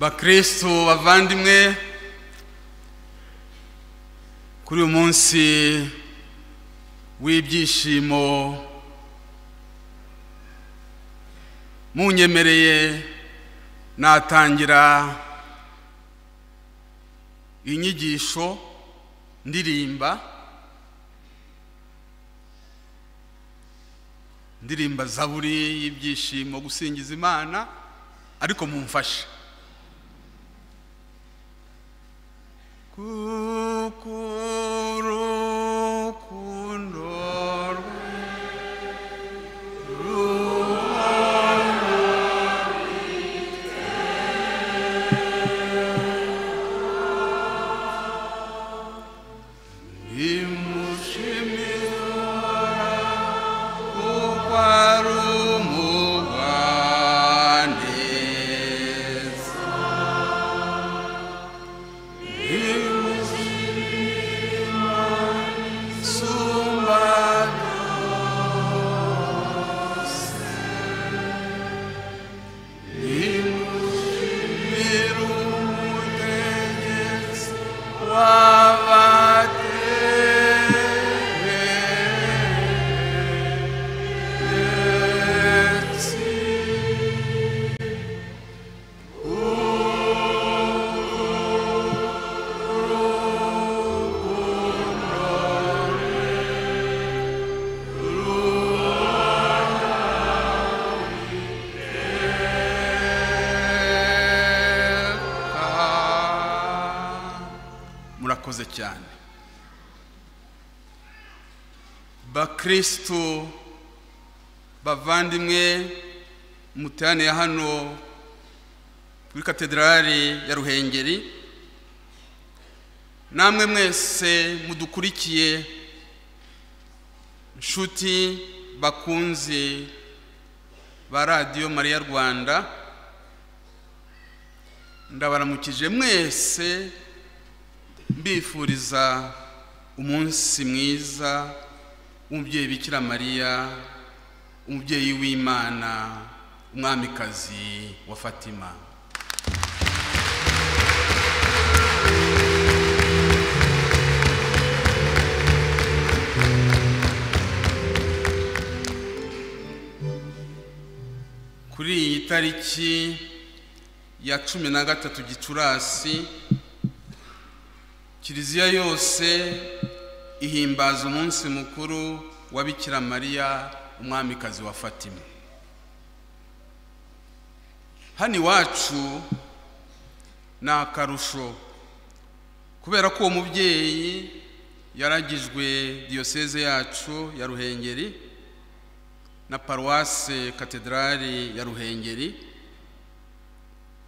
bakristu bavandimwe kuri uyu munsi w'ibyishimo munyemereye natangira inyigisho ndirimba ndirimba zaburi y'ibyishimo gusingiza imana ariko mumfashe kuko urukundo rwe Nimushimira kuko ari umugwaneza. Nimushimira sumba byose. Nimushimira umutegetsi wabategetsi. murakoze cyane bakristo bavandimwe muteraniye hano kuri katedrali ya ruhengeri namwe mwese mudukurikiye nshuti bakunze ba radiyo mariya rwanda ndabaramukije mwese mbifuriza umunsi mwiza w'umubyeyi bikira mariya umubyeyi w'imana umwamikazi wa fatima kuri iyi tariki ya cumi na gatatu gicurasi kiliziya yose ihimbaza umunsi mukuru wa bikira mariya umwamikazi wa fatima hano iwacu ni akarusho kubera ko uwo mubyeyi yaragijwe diyoseze yacu ya ruhengeri na paruwase katedrali ya ruhengeri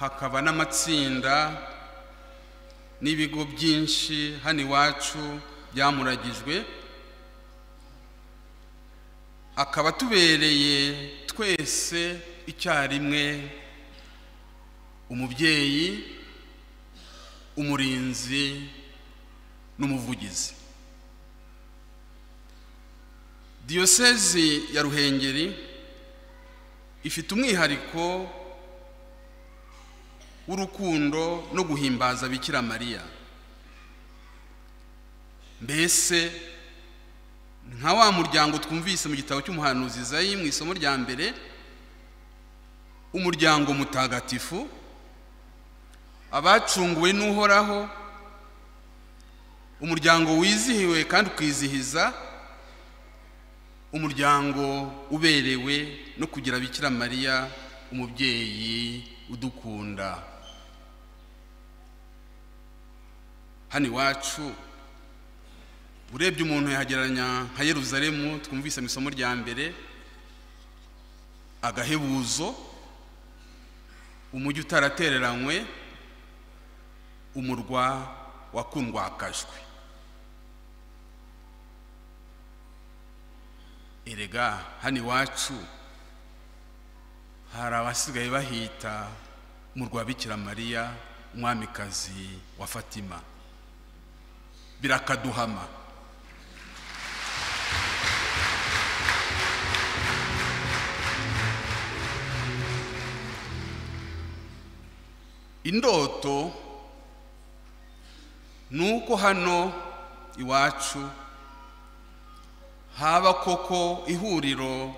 hakaba n'amatsinda n'ibigo byinshi hano iwacu byamuragijwe akaba atubereye twese icyarimwe umubyeyi umurinzi n'umuvugizi diyosezi ya ruhengeri ifite umwihariko w'urukundo no guhimbaza bikira mariya mbese nka wa muryango twumvise mu gitabo cy'umuhanuzi zayi mu isomo rya mbere umuryango mutagatifu abacunguwe n'uhoraho umuryango wizihiwe kandi ukizihiza umuryango uberewe no kugira bikira mariya umubyeyi udukunda hano iwacu urebye umuntu yahagereranya nka yeruzalemu twumvise mu isomo rya mbere agahebuzo umujyi utaratereranywe umurwa wakundwakajwe erega hano iwacu hari abasigaye bahita mu rwa bikira mariya umwamikazi wa fatima birakaduhama indoto ni uko hano iwacu haba koko ihuriro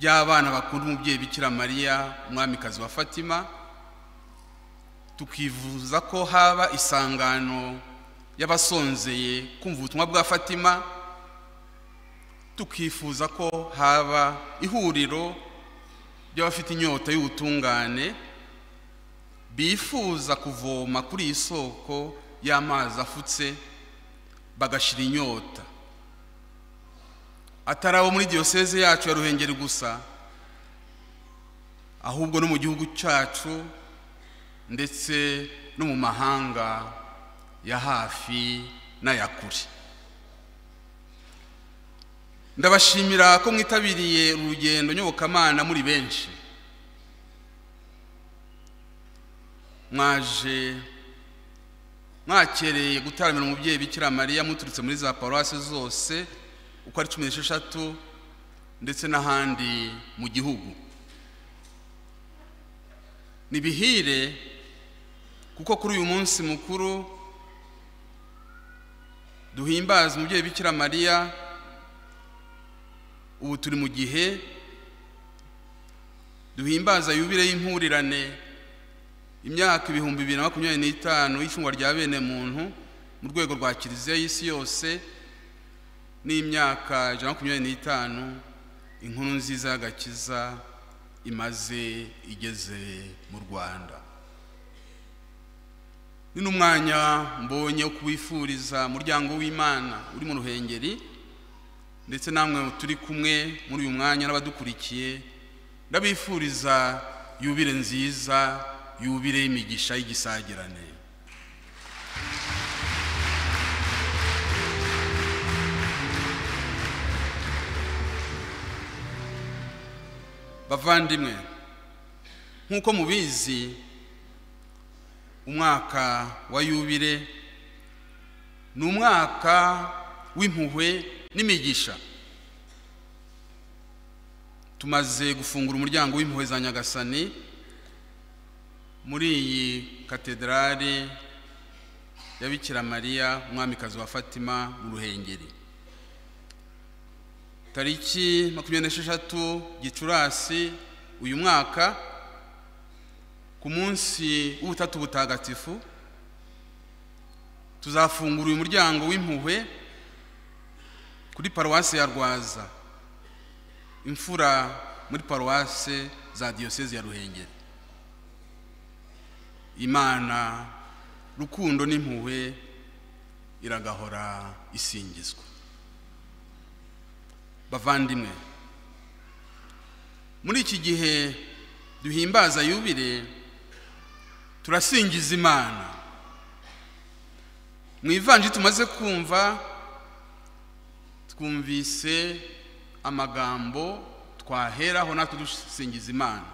ry'abana bakunda umubyeyi bikira mariya umwamikazi wa fatima tukivuza ko haba isangano y'abasonzeye kumva ubutumwa bwa fatima tukifuza ko haba ihuriro ry'abafite inyota y'ubutungane bifuza kuvoma kuri iyi soko y'amazi afutse bagashira inyota atari abo muri diyoseze yacu ya ruhengeri gusa ahubwo no mu gihugu cyacu ndetse no mu mahanga ya hafi n'aya kure ndabashimira ko mwitabiriye urugendo nyobokamana muri benshi mwaje mwakereye gutaramira umubyeyi bikira mariya muturutse muri za paruwasi zose uko ari cumi n'esheshatu ndetse n'ahandi mu gihugu ni bihire kuko kuri uyu munsi mukuru duhimbaza umubyeyi bikira mariya ubu turi mu gihe duhimbaza yubire y'impurirane imyaka ibihumbi bibiri na makumyabiri n'itanu y'icungwa rya bene muntu mu rwego rwa kiliziya y'isi yose n'imyaka ijana na makumyabiri n'itanu inkuru nziza y'agakiza imaze igeze mu rwanda ni n'umwanya mbonye wo kuwifuriza umuryango w'imana uri mu ruhengeri ndetse namwe turi kumwe muri uyu mwanya n'abadukurikiye ndabifuriza yubire nziza yubire y'imigisha y'igisagirane bavandimwe nk'uko mubizi umwaka wa yubire ni umwaka w'impuhwe n'imigisha tumaze gufungura umuryango w'impuhwe za nyagasani muri iyi katederari ya bikira mariya umwamikazi wa fatima mu ruhengeri tariki makumyabiri n'esheshatu gicurasi uyu mwaka ku munsi w'ubutatu butagatifu tuzafungura uyu muryango w'impuhwe kuri paruwasi ya rwaza imfura muri paruwasi za diyoseze ya ruhengeri imana rukundo n'impuhwe iragahora isingizwa bavandimwe muri iki gihe duhimbaza yubire turasingiza imana mu ivanji tumaze kumva twumvise amagambo twaheraho natwe dusingiza imana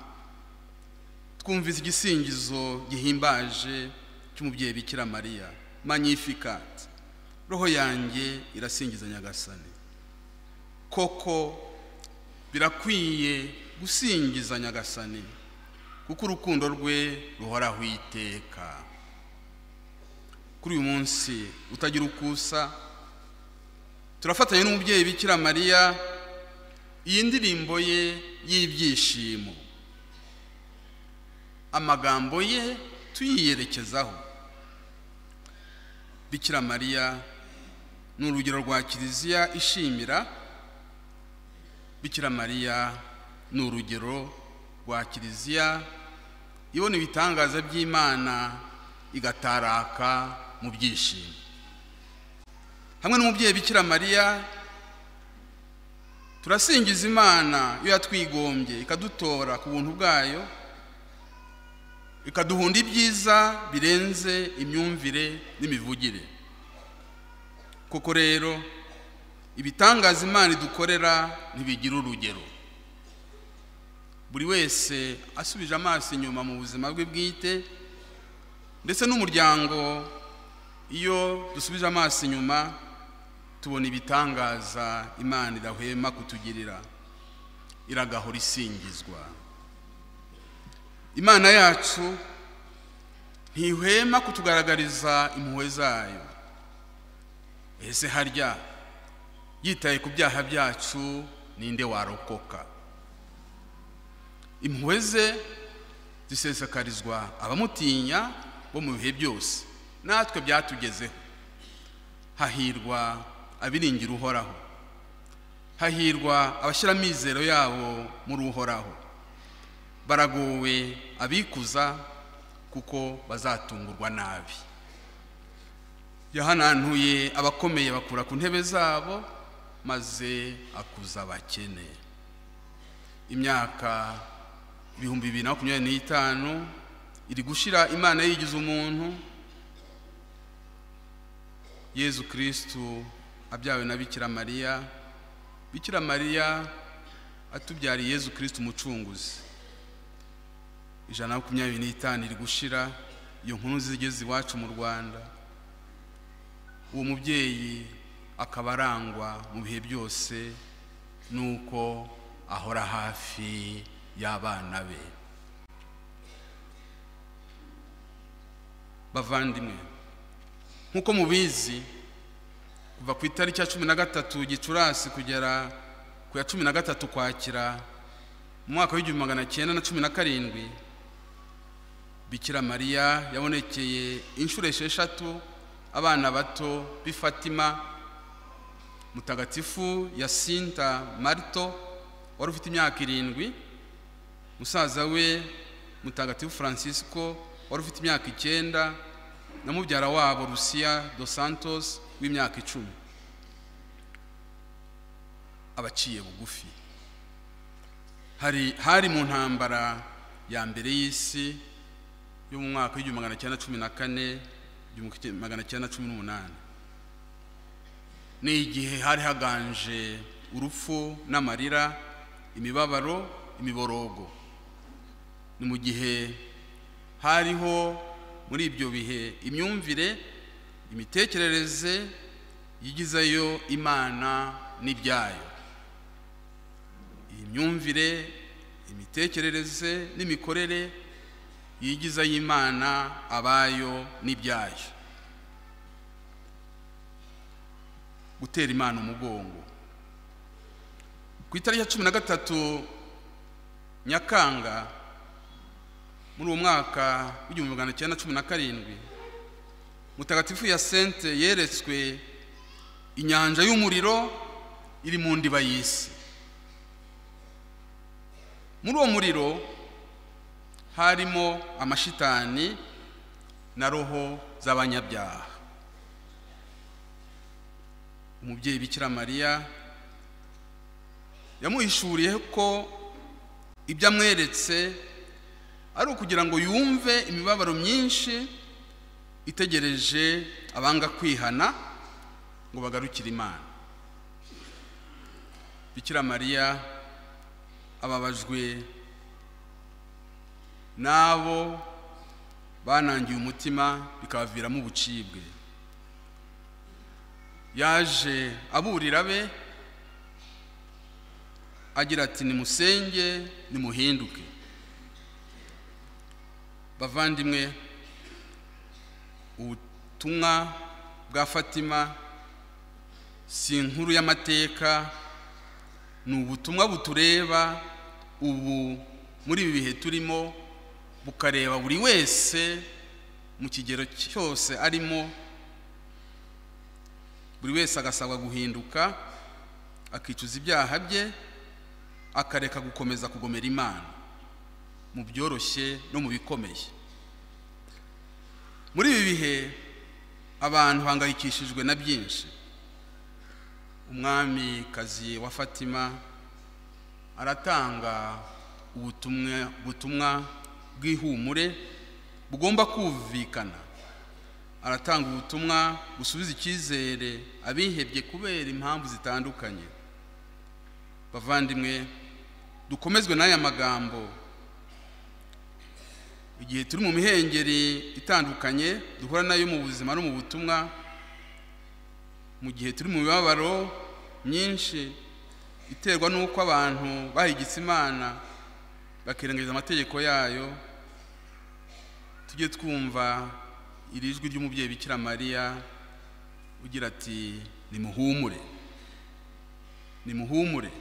twumvise igisingizo gihimbaje cy'umubyeyi bikira mariya manyifikati roho yanjye irasingiza nyagasani koko birakwiye gusingiza nyagasani kuko urukundo rwe ruhoraho iteka kuri uyu munsi utagira ukusa turafatanya n'umubyeyi bikira mariya iyi ndirimbo ye y'ibyishimo amagambo ye tuyiyerekezaho bikira mariya ni urugero rwa kiliziya ishimira bikira mariya ni urugero rwa kiliziya ibona ibitangaza by'imana igataraka mu byishimo hamwe n'umubyeyi bikira mariya turasingiza imana iyo yatwigombye ikadutora ku buntu bwayo ikaduhunda ibyiza birenze imyumvire n'imivugire koko rero ibitangaza imana idukorera ntibigira urugero buri wese asubije amaso inyuma mu buzima bwe bwite ndetse n'umuryango iyo dusubije amaso inyuma tubona ibitangaza imana idahwema kutugirira iragahora isingizwa imana yacu ntihwema kutugaragariza impuhwe zayo ese harya yitaye ku byaha byacu ninde warokoka impuhwe ze zisesekarizwa abamutinya bo mu bihe byose natwe byatugezeho hahirwa abiringira uhoraho hahirwa abashyira amizero yabo muri uhoraho baragowe abikuza kuko bazatungurwa nabi yahanantuye abakomeye bakura ku ntebe zabo maze akuza abakene imyaka ibihumbi bibiri na makumyabiri n'itanu iri gushyira imana yigize umuntu yezu kirisitu abyawe na bikira mariya bikira mariya atubyariye yezu kirisitu umucunguzi ijana na makumyabiri n'itanu iri gushira iyo nkuru zigeze iwacu mu rwanda uwo mubyeyi akaba arangwa mu bihe byose nuko ahora hafi y'abana be bavandimwe nk'uko mubizi kuva ku itariki ya cumi na gatatu gicurasi kugera ku ya cumi na gatatu kwakira mu mwaka w'igihumbi magana cyenda na cumi na karindwi bikira mariya yabonekeye inshuro esheshatu abana bato b'i fatima mutagatifu yasinta marito wari ufite imyaka irindwi musaza we mutagatifu francisco wari ufite imyaka icyenda na mubyara wabo rusiya dos santos w'imyaka icumi abaciye bugufi hari hari mu ntambara ya mbere y'isi yo mu mwaka w'igihumbi magana cyenda cumi na kane igihumbi magana cyenda cumi n'umunani ni igihe hari haganje urupfu n'amarira imibabaro imiborogo ni mu gihe hariho muri ibyo bihe imyumvire imitekerereze yigizayo imana n'ibyayo iyi myumvire imitekerereze n'imikorere yigizayo imana abayo n'ibyayo gutera imana umugongo ku itariki ya cumi na gatatu nyakanga muri uwo mwaka w'igihumbi magana cyenda cumi na karindwi mutagatifu ya sente yeretswe inyanja y'umuriro iri mu ndiba y'isi muri uwo muriro harimo amashitani na roho z'abanyabyaha umubyeyi bikira mariya yamuhishuriye ko ibyo amweretse ari ukugira ngo yumve imibabaro myinshi itegereje abanga kwihana ngo bagarukire imana bikira mariya ababajwe n'abo banangiye umutima bikabaviramo ubucibwe yaje aburira be agira ati nimusenge nimuhinduke bavandimwe ubutumwa bwa fatima si inkuru y'amateka ni ubutumwa butureba ubu muri ibi bihe turimo bukareba buri wese mu kigero cyose arimo buri wese agasabwa guhinduka akicuza ibyaha bye akareka gukomeza kugomera imana mu byoroshye no mu bikomeye muri ibi bihe abantu bahangayikishijwe na byinshi umwami kazi wa fatima aratanga ubutumwa bw'ihumure bugomba kumvikana aratanga ubutumwa busubiza icyizere abihebye kubera impamvu zitandukanye bavandimwe dukomezwe n'aya magambo igihe turi mu mihengeri itandukanye duhura nayo mu buzima no mu butumwa mu gihe turi mu mibabaro myinshi iterwa n'uko abantu bahigitse imana bakirengagiza amategeko yayo tujye twumva iri jwi ry'umubyeyi bikira mariya ugira ati nimuhumure nimuhumure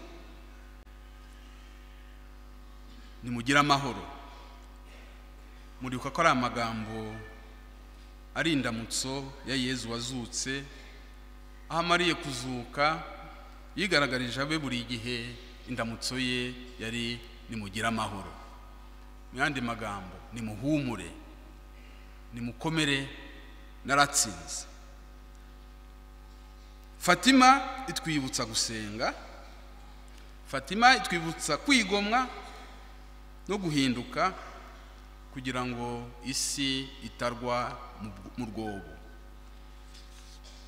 nimugire amahoro muribuka ko ari amagambo ari indamutso ya yezu wazutse aho amariye kuzuka yigaragaje abe buri gihe indamutso ye yari nimugire amahoro mu yandi magambo nimuhumure nimukomere naratsinze fatima itwibutsa gusenga fatima itwibutsa kwigomwa no guhinduka kugira ngo isi itarwa mu rwobo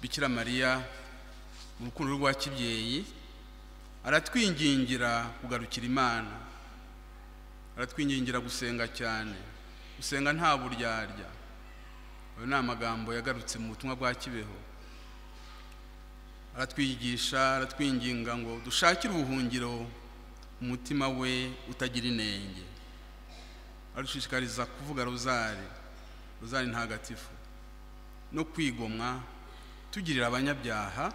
bikira mariya mu rukundo rwa kibyeyi aratwingingira kugarukira imana aratwingingira gusenga cyane gusenga nta buryarya ayo ni amagambo yagarutse mu butumwa bwa kibeho aratwigisha aratwinginga ngo dushakire ubuhungiro umutima we utagira inenge arushishikariza kuvuga rozari rozari ntagatifu no kwigomwa tugirira abanyabyaha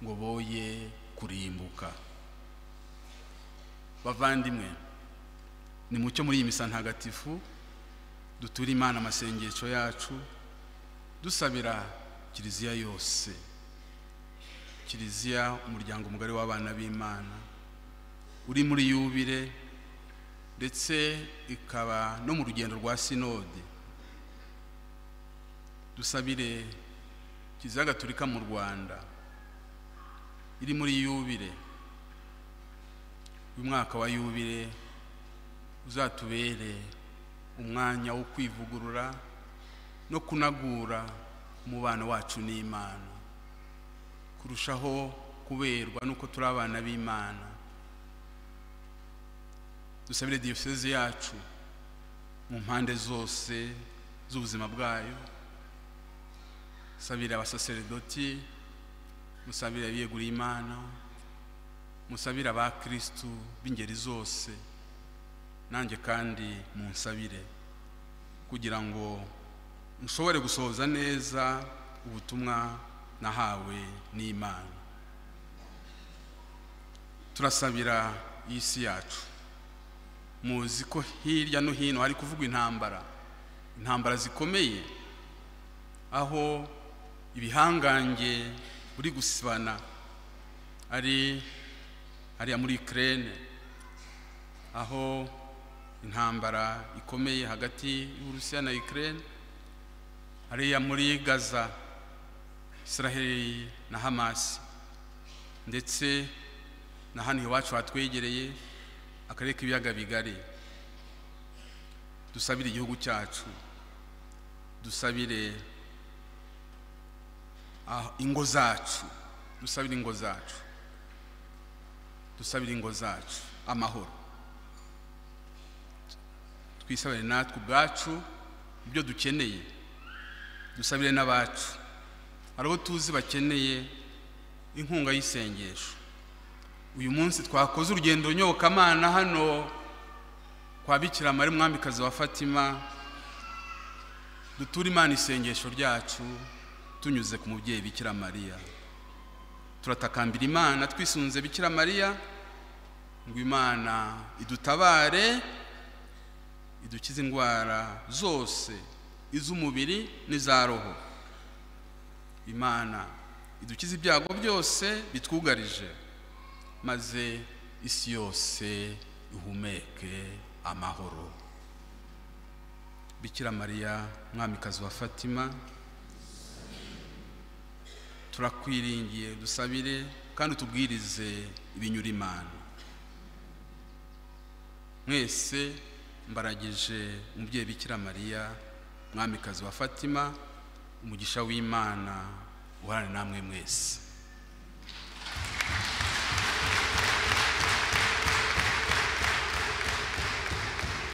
ngo boye kurimbuka bavandimwe ni mucyo muri iyi misa ntagatifu dutura imana amasengesho yacu dusabira kiliziya yose kiliziya umuryango mugari w'abana b'imana uri muri yubire ndetse ikaba no mu rugendo rwa sinode dusabire kiliziya gatolika mu rwanda iri muri yubire uyu mwaka wa yubire uzatubere umwanya wo kwivugurura no kunagura umubano wacu n'imana kurushaho kuberwa n'uko turi abana b'imana dusabire diyoseze yacu mu mpande zose z'ubuzima bwayo musabire abasaseredoti musabire abiyeguriye imana musabire abakirisitu b'ingeri zose nanjye kandi munsabire kugira ngo nshobore gusohoza neza ubutumwa nahawe n'imana turasabira iyi si yacu muzi ko hirya no hino hari kuvugwa intambara intambara zikomeye aho ibihangange buri gusibana ari hariya muri ikirere aho intambara ikomeye hagati y'uburusiya na ikirere hariya muri gaza israheli na hamasi ndetse na hano iwacu hatwegereye akarere k'ibiyaga bigari dusabire igihugu cyacu dusabire ingo zacu dusabire ingo zacu dusabire ingo zacu amahoro twisabire natwe ubwacu ibyo dukeneye dusabire n'abacu hari abo tuzi bakeneye inkunga y'isengesho uyu munsi twakoze urugendo nyobokamana hano kwa bikira mari mwamikazi wa fatima duture imana isengesho ryacu tunyuze ku mubyeyi bikira mariya turatakambira imana twisunze bikira mariya ngo imana idutabare idukize indwara zose iz'umubiri n'iza roho imana idukize ibyago byose bitwugarije maze isi yose ihumeke amahoro bikira mariya mwamikazi wa fatima turakwiringiye dusabire kandi utubwirize ibinyura imana mwese mbaragije umubyeyi bikira mariya mwamikazi wa fatima umugisha w'imana uharane namwe mwese